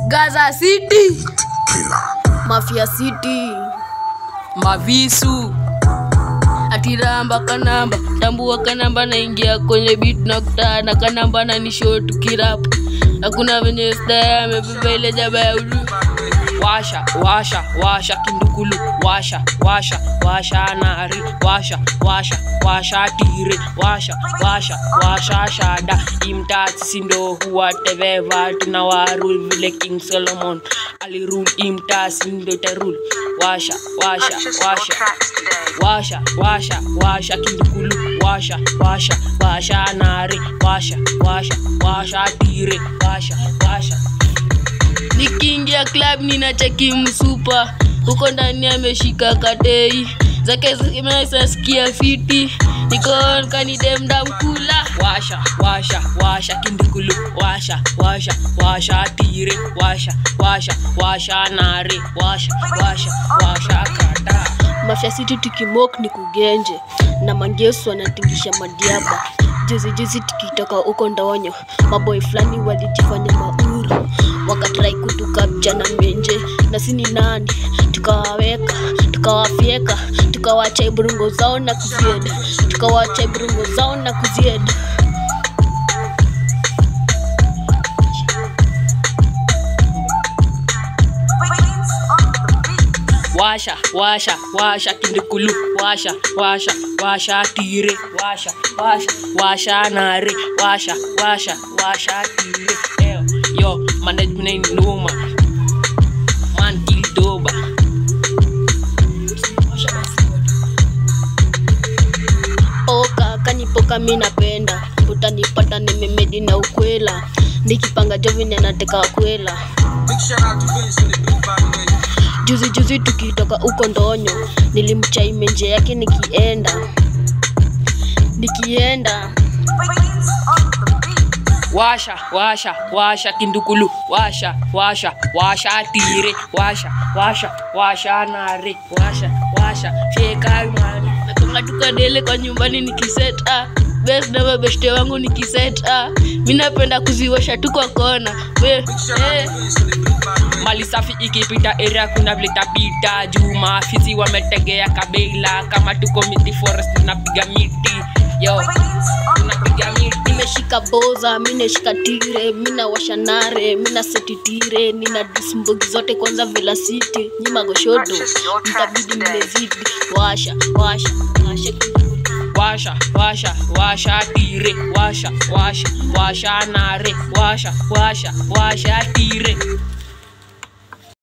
Gaza City, Mafia City, Mavisu, atiramba kanamba, tambua kanamba, naingia kwenye beat na kutana kanamba na nisho tukirap, hakuna venye staya amebeba ile jaba ya ulu washa washa washa kindukulu washa washa washa nari washa washa washa tire washa washa washa shada imtats sindo huwateveva tuna warul vile king solomon alirul imtas sindo terul washa washa Purchase your washa tracks today. washa washa washa kindukulu washa washa washa nari washa washa washa tire washa washa nikiingia club ninacheki msupa huko ndani ameshika katei zake zimesasikia fiti nikonkanidemda mkula washa washa washa kindukulu washa washa washa tire washa washa washa nare washa washa washa kata mafya city tukimok ni kugenje na mangesu anatingisha madiaba juzi juzi tukitoka huko ndonyo maboy fulani walijifanya mauru wakatrai kutukapcha na menje na sini nani tukawaweka tukawafyeka tukawacha iburungo zao na kuzieda tukawacha iburungo zao na kuzieda Queens on the beat. washa washa washa kindukulu washa washa washa tire washa washa washa nare washa washa washa tire Eyo, yo management ni noma man kildoba poka kanipoka mi napenda utanipata nimemedi na ukwela nikipanga jovini anateka kwela Big shout out to Vince on the beat, by the way. juzi juzi tukitoka huko ndonyo nilimchaime nje yake nikienda nikienda Queens on the beat. washa washa washa kindukulu washa washa washa tire washa washa washa nare washa washa fyekamani natonga tukadele kwa nyumbani nikiseta bes na mabeshte wangu nikiseta mi napenda kuziwasha tu kwa kona We, Big shout out eh. to Vince on the beat, by the way. mali safi ikipita area kuna vile tapita juu maafisi wametegea kabila kama tuko miti forest tunapiga miti yo Queens on the tunapiga miti nimeshika boza mi nashika tire mi nawasha nare mi nasetitire nina dismbogi zote kwanza vila city nyima goshodo Purchase your tracks mtabidi today. mmezidi washa washa washa washa washa washa tire washa washa washa nare washa washa washa tire